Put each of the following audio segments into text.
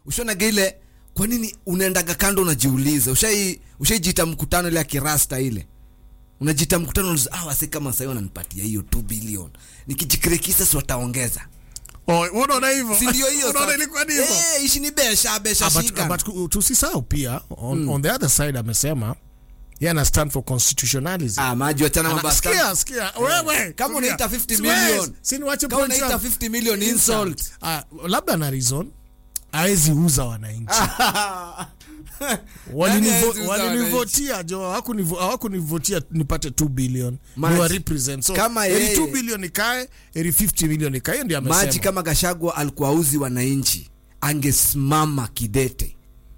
ushonaga ile kwa nini unaendaga kando unajiuliza ushai ushaijiita mkutano ile ya kirasta ile unajiita mkutano unajiuliza, ah wase kama sahii wananipatia hiyo 2 billion nikijikrekisa si wataongeza Oh, unaona hivyo si ndio hiyo unaona sasa? ilikuwa ni hivyo Eh, ishi ni besha besha Ah, but, shika but ku- tusisahau pia on, on the other side amesema yeye ana stand for constitutionalism ah maji wachana mambo Ana- ya sikia sikia wewe Kama tulia. unaita 50 Siwezi, million. si niwache kama point unaita yangu. 50 million insult Ah, labda na reason hawezi uza wananchi Nani hawezi uza Walinivo- walinivotia jo hawakunivo- hawakunivotia nipate 2 billion Maji. niwa represent so Kama eri yeye- 2 billion ikae eri 50 million ikae hiyo ndio amesema maji kama gashagwa alikuwa uzi wananchi angesimama kidete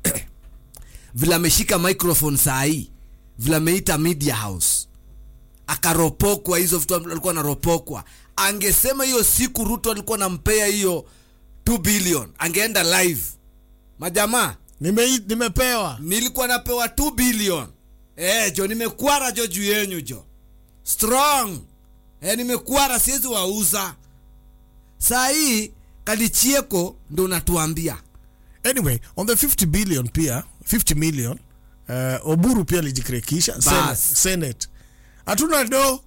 vile ameshika microphone saa hii vile ameita media house akaropokwa hizo vitu alikuwa anaropokwa angesema hiyo siku ruto alikuwa nampea hiyo 2 billion angeenda live majamaa Nime, nimepewa nilikuwa napewa 2 billion eh jo nimekwara jo juu yenyu jo strong eh nimekwara siwezi wauza saa hii kalichieko ndo unatuambia anyway on the 50 billion pia 50 million uh, oburu pia alijikrekisha Bas. senate, senate hatuna do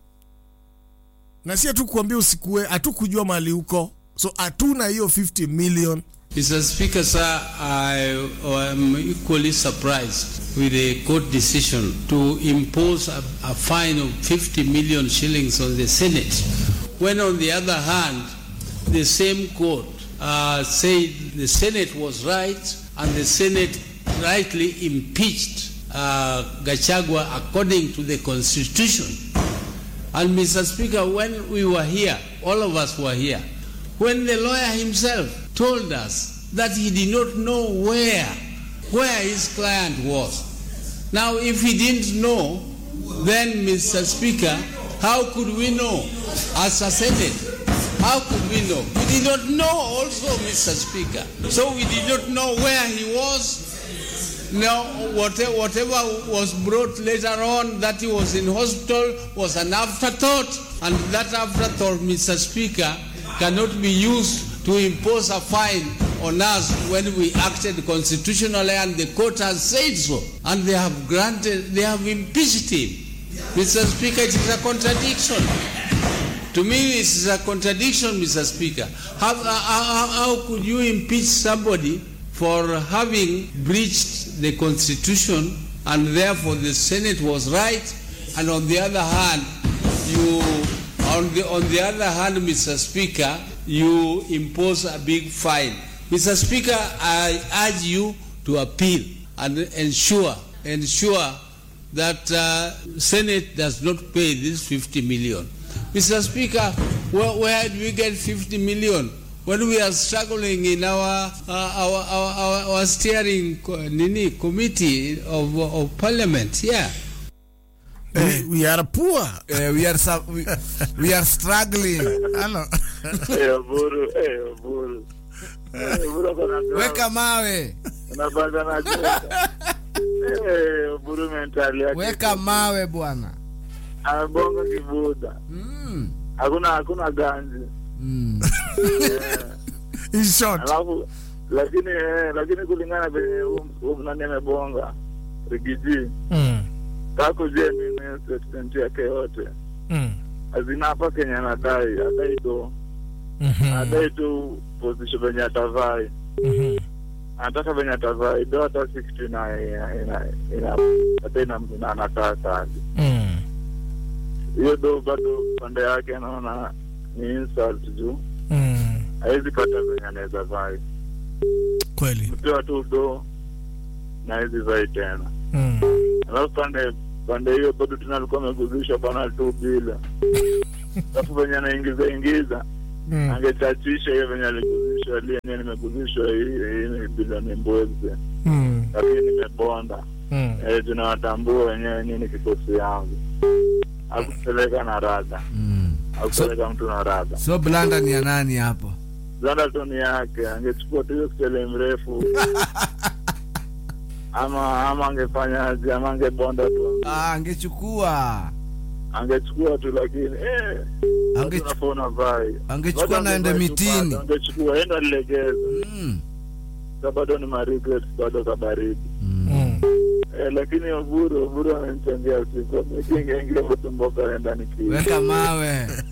na si hatukuambia usikue hatukujua mali huko so hatuna hiyo 50 million Mr. Speaker, sir, I am equally surprised with the court decision to impose a, a fine of 50 million shillings on the Senate, when on the other hand, the same court uh, said the Senate was right and the Senate rightly impeached uh, Gachagua according to the Constitution. And Mr. Speaker, when we were here, all of us were here, when the lawyer himself told us that he did not know where, where his client was. Now, if he didn't know, then, Mr. Speaker, how could we know as a Senate? How could we know? We did not know also, Mr. Speaker. So we did not know where he was, now, whatever, whatever was brought later on that he was in hospital was an afterthought, and that afterthought, Mr. Speaker, cannot be used to impose a fine on us when we acted constitutionally, and the court has said so, and they have granted, they have impeached him. Mr. Speaker, it is a contradiction. To me, this is a contradiction, Mr. Speaker. How, how, how, how could you impeach somebody for having breached the Constitution and therefore the Senate was right, and on the other hand, you, on the, on the other hand, Mr. Speaker, you impose a big fine. Mr. Speaker, I urge you to appeal and ensure, ensure that uh, Senate does not pay this 50 million. Mr. Speaker, where, where do we get 50 million when we are struggling in our uh, our, our, our, our steering co- nini committee of, of parliament? Yeah. we, we are poor eh, we, are, su- we, we are struggling Hello. Eh, Oburu, eh, Oburu. Eh, Oburu ako na drama. weka mawe Unabanga na joka. Eh, Oburu mentali yake. weka mawe bwana Amebonga kibuda. mm. Hakuna hakuna ganzi. Mm. in short Alafu lakini eh, lakini kulingana venye huyu nani amebonga Rigiji. mm. Kako je mimi statement yake yote. Mm. Hazina hapa Kenya anadai, adai tu. Mhm. Adai tu position venye atavai. Mhm. anataka venye atavai do hata 60 na ina ina ina hata ina ina anataka hadi Mm. hiyo do bado pande yake anaona ni insult juu Mm. hawezi pata venye anaweza vai kweli mpewa tu do na hawezi vai tena mm. alafu pande pande hiyo bado tena alikuwa ameguzishwa bana tu bila alafu venye anaingiza ingiza Mm. angechachisha hiyo venye aliguzishwa ali yenyewe nimeguzishwa hii hii ni bilioni mbwezi Mm. lakini nimebonda Mm. Eh, tunawatambua wenyewe nini kikosi yangu akupeleka na rada Mm. akupeleka mtu na rada so blanda ni ya nani hapo zanda toni yake angechukua tu hiyo kitele mrefu ama ama angefanyaje ama angebonda tu ah, angechukua angechukua tu lakini eh, Ange- tunafona vai angechukua Bado naende angevai tu mitini bado, angechukua enda legeza mm. sa bado ni maregrets bado kabaridi Mm. eh, lakini Oburu Oburu amenichangia usiku mikingengia kutumboka enda nikiwa weka mawe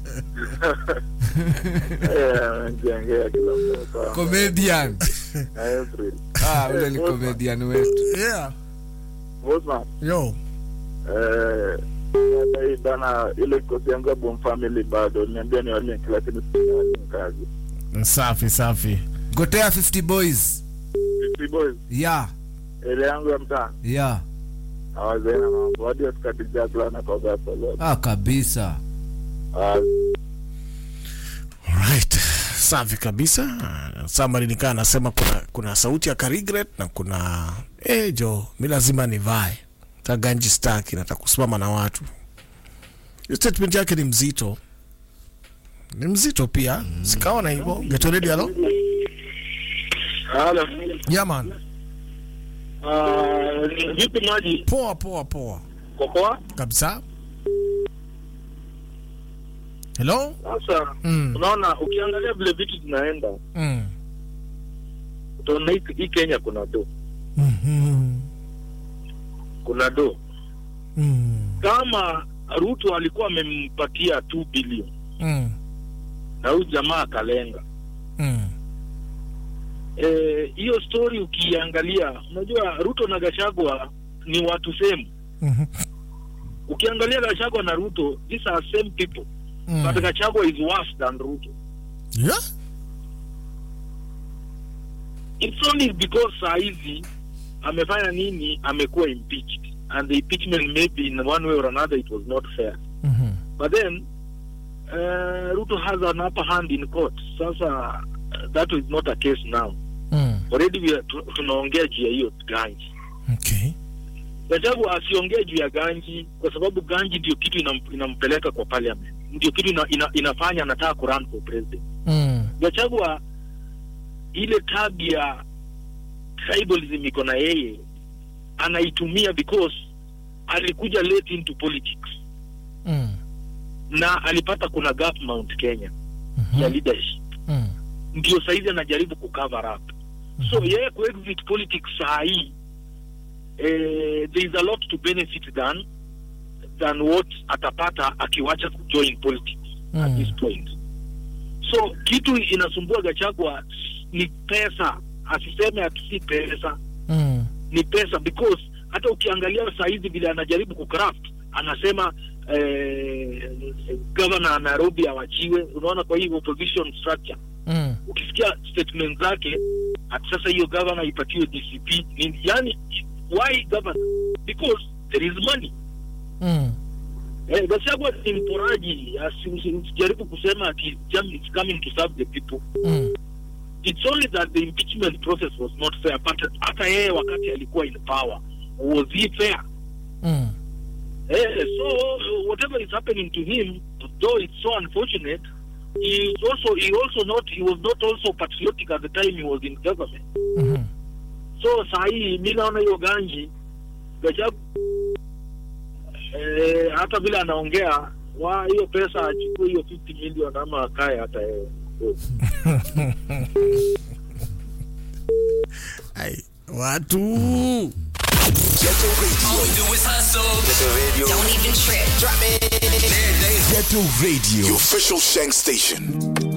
eh, amenichangia kila mmoja comedian April ah, ule ni comedian wetu Yeah. Bosman Yo. eh sasa hii bana ile kosi yangu ya Boom Family bado niambia ni walink lakini sina kazi Safi safi. gotea 50 boys Fifty boys ya ile yangu ya mtaa ya hawazaina mambo hadi wasikati jakla na koga solo ah, kabisa Ah, Alright. Safi kabisa. Samari nikaa anasema kuna, kuna sauti ya Karigret na kuna eh jo, mi lazima nivae. Taganji staki nataka kusimama na watu. Hiyo Statement yake ni mzito. Ni mzito pia. Sikaona hivyo. Get ready halo. Halo. Yeah man. Ah, ni vipi maji Poa poa poa. kokoa? Kabisa. Hello? Sasa Mm. unaona, ukiangalia vile vitu zinaenda, Mm. utaona hii hii Kenya kuna do, Mhm. kuna do. Mm. Kama Ruto alikuwa amempatia 2 bilioni Mm. na huyu jamaa akalenga Mm. Eh, hiyo story ukiangalia, unajua Ruto na Gachagua ni watu same. Mhm. Ukiangalia Gachagua na Ruto, these are same people Mm. but Gachagua is worse than Ruto. Yeah? It's only because saa hizi amefanya nini, amekuwa impeached and the impeachment maybe in one way or another it was not fair Mhm. but then uh, Ruto has an upper hand in court. Sasa uh, that is not a case now. Mm. Already we are, tu- tunaongea juu ya hiyo ganji. Okay. Gachagua asiongee juu ya ganji kwa sababu ganji ndio kitu inam, inampeleka kwa parliament, ndio kitu ina, ina, inafanya anataka kurun for president. Mm. Gachagua ile tabia tribalism iko na yeye anaitumia because alikuja late into politics Mm. na alipata kuna gap Mount Kenya Mhm. ya leadership, Mm. ndio saizi anajaribu kucover up. So yeye kuexit politics saa hii eh, there is a lot to benefit than than what atapata akiwacha kujoin politics at Mm. this point. So kitu inasumbua Gachagua ni pesa, asiseme ati si pesa, Mm. ni pesa because hata ukiangalia saa hizi vile anajaribu kucraft anasema eh, gavana wa Nairobi awachiwe. Unaona, kwa hii opposition structure Mm. ukisikia statement zake ati sasa hiyo gavana ipatiwe DCP nini, yani why governor? Because there is money. Mm. Eh, Gachagua ni mporaji, asi- usi- usijaribu kusema ati jam is coming to serve the people. Mm. It's only that the impeachment process was not fair, but hata yeye wakati alikuwa in power was he fair? Mm. Eh, so uh, whatever is happening to him, though it's so unfortunate, he is also he also not he was not also patriotic at the time he was in government. Mhm. So saa hii mi naona hiyo ganji Gachagua eh, hata vile anaongea wa hiyo pesa achukue hiyo 50 million ama akae hata yeye. Ai, watu Ghetto Radio. Don't even trip. Ghetto Radio. The official Shank station.